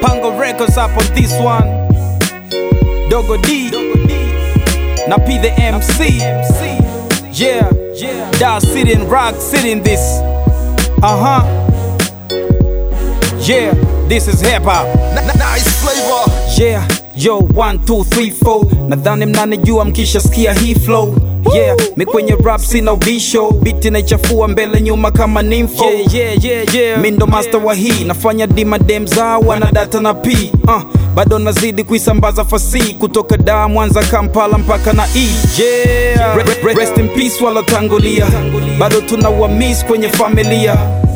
Pango Records up on this one. Dogo D. Now P the MC. Yeah, yeah. Da City and Rock City in this. Uh huh. Yeah, this is hip hop. Nice flavor. Yeah, yo, one, two, three, four. Nadhani mnanijua mkishasikia hii flow. Yeah, mi kwenye rap sina ubisho, biti naichafua mbele nyuma kama nimfo. Yeah, yeah, yeah, yeah. Mi ndo master wa hii, nafanya dima dem zao wana data na p uh, bado nazidi kuisambaza fasi kutoka Dar, Mwanza, Kampala mpaka na E. Yeah, Re- re- rest in peace walotangulia, bado tuna wamis kwenye familia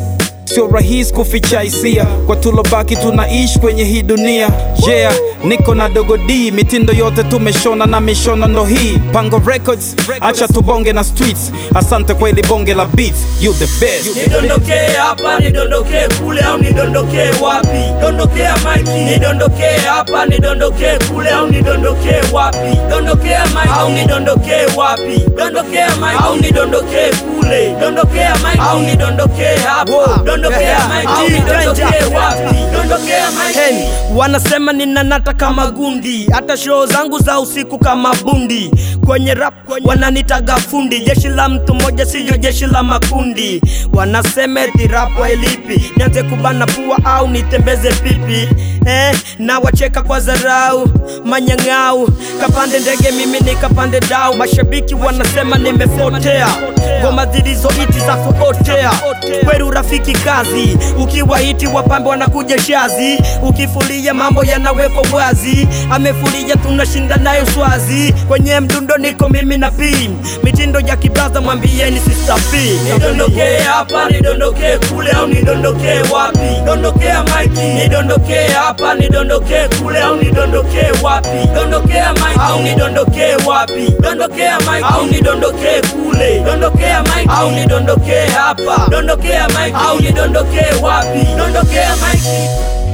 sio rahisi kuficha hisia kwa tulobaki tunaishi kwenye hii dunia yeah niko na dogo d mitindo yote tumeshona na mishono ndo hii pango records acha tubonge na streets asante kwa ili bonge la beats you the best nidondokee hapa nidondokee kule au nidondokee wapi dondokea maiki nidondokee hapa nidondokee kule au nidondokee wapi dondokea maiki au nidondokee wapi dondokea maiki au nidondokee kule dondokea maiki au nidondokee hapa dondokea maiki au nidondokee wapi dondokea maiki Hey, wanasema ninanata kama gundi, hata show zangu za usiku kama bundi. Kwenye rap wananitaga fundi, jeshi la mtu mmoja siyo jeshi la makundi. Wanasema eti rap wailipi, nianze kubana pua au nitembeze pipi eh, na wacheka kwa zarau manyang'au, kapande ndege mimi nikapande dau. Mashabiki wanasema nimepotea, ngoma zilizoiti za kuotea kweru rafiki kazi, ukiwa hiti wapambe wanakuja shazi, ukifulia mambo yanawekwa wazi, amefulia tunashinda nayo swazi, kwenye mdundo niko mimi na P, mitindo ya kibraza mwambieni Sister P. nidondokee hapa nidondokee kule au nidondokee wapi dondokea maiki nidondokee hapa nidondokee kule au nidondokee wapi dondokea maiki au nidondokee wapi dondokea maiki au nidondokee kule dondokea maiki au nidondokee hapa dondokea maiki au nidondokee wapi dondokea maiki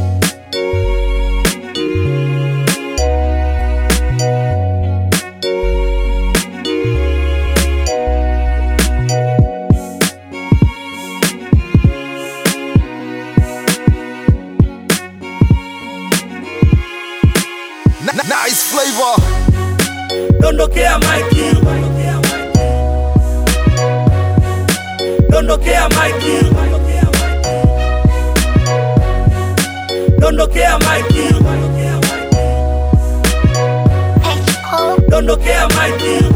Nice flavor. dondokea maiki dondokea maiki dondokea maiki dondokea maiki